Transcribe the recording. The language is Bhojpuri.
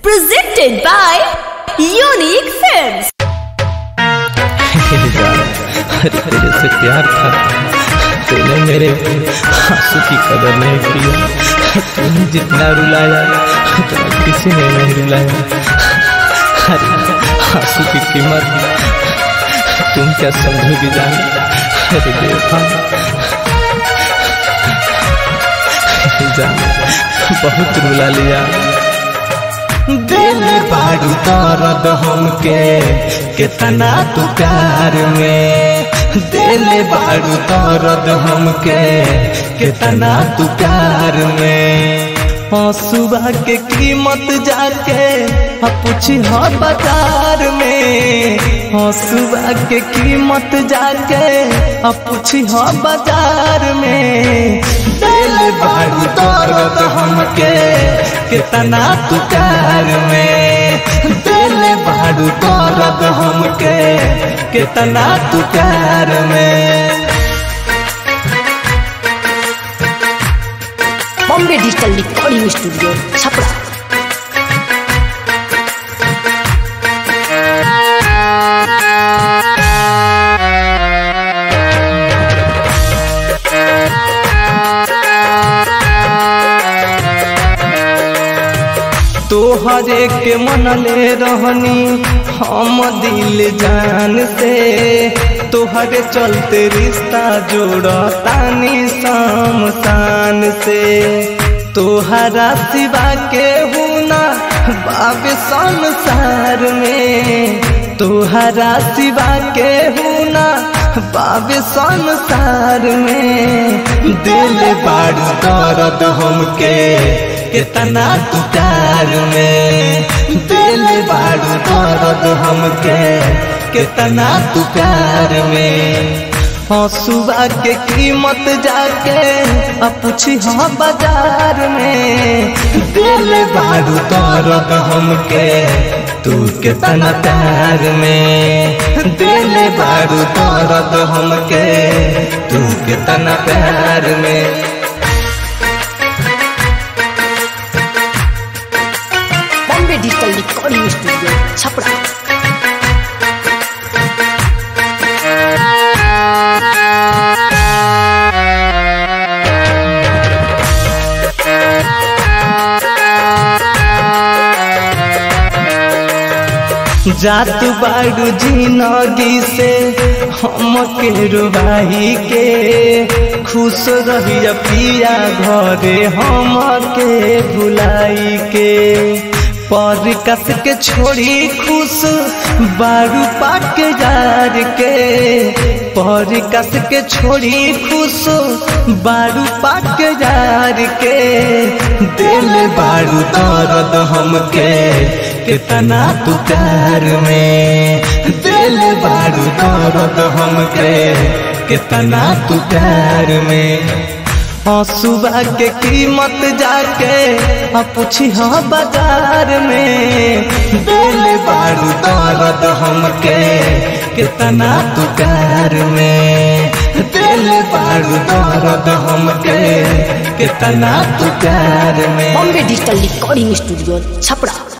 Presented by Unique Films. अरे तेरे से प्यार था तूने मेरे आंसू की कदर नहीं की तूने जितना रुलाया उतना किसी ने नहीं रुलाया अरे आंसू की कीमत तुम क्या समझोगी जान अरे बेवफा जान बहुत रुला लिया दिल बाड़ू दर्द हमके कितना तू प्यार में दिल बाड़ू दर्द हमके कितना तू प्यार में सुबह के कीमत जाके पूछी हो बाजार में सुबह के कीमत जाके पूछी हो बाजार में दिल बाड़ू दर्द हमके कितना तू प्यार में दिल बाड़ू दर्द हमके कितना तू प्यार में Bombay Digital Recording Studio, Chapra. तोहरे के मनले रहनी हम दिल जान से तोहरे चलते रिश्ता जोड़तानी शान से तोहरा सिवा के हुना बाब संसार में तोहरा सिवा के हुना बाब संसार में दिल बाड़ दर्द हमके कितना तू प्यार में दिल बाड़ू दर्द हमके कितना तू प्यार में हाँ सुबह के कीमत जाके अब पूछी हाँ बाजार में दिल बाड़ू दर्द हमके तू कितना प्यार में दिल बाड़ू दर्द हमके तू कितना प्यार में Bombay Digital Recording Studio, Chapra. जात बाड़ू जिंदगी से हम के रुबाई के खुश रहिया पिया घरे हम के भुलाई के पर कस के छोड़ी खुश बारू पाक जार के पर कस के छोड़ी खुश बारू पाक जार के दिल बारू दर्द हमके कितना तू प्यार में दिल बारू दर्द हमके कितना तू प्यार में हाँ सुबह के कीमत जाके पूछी हाँ बाजार में दिल बारू दर्द हमके कितना तू प्यार में दिल बारू दर्द हमके कितना तू प्यार में Bombay Digital Recording Studio, Chapra.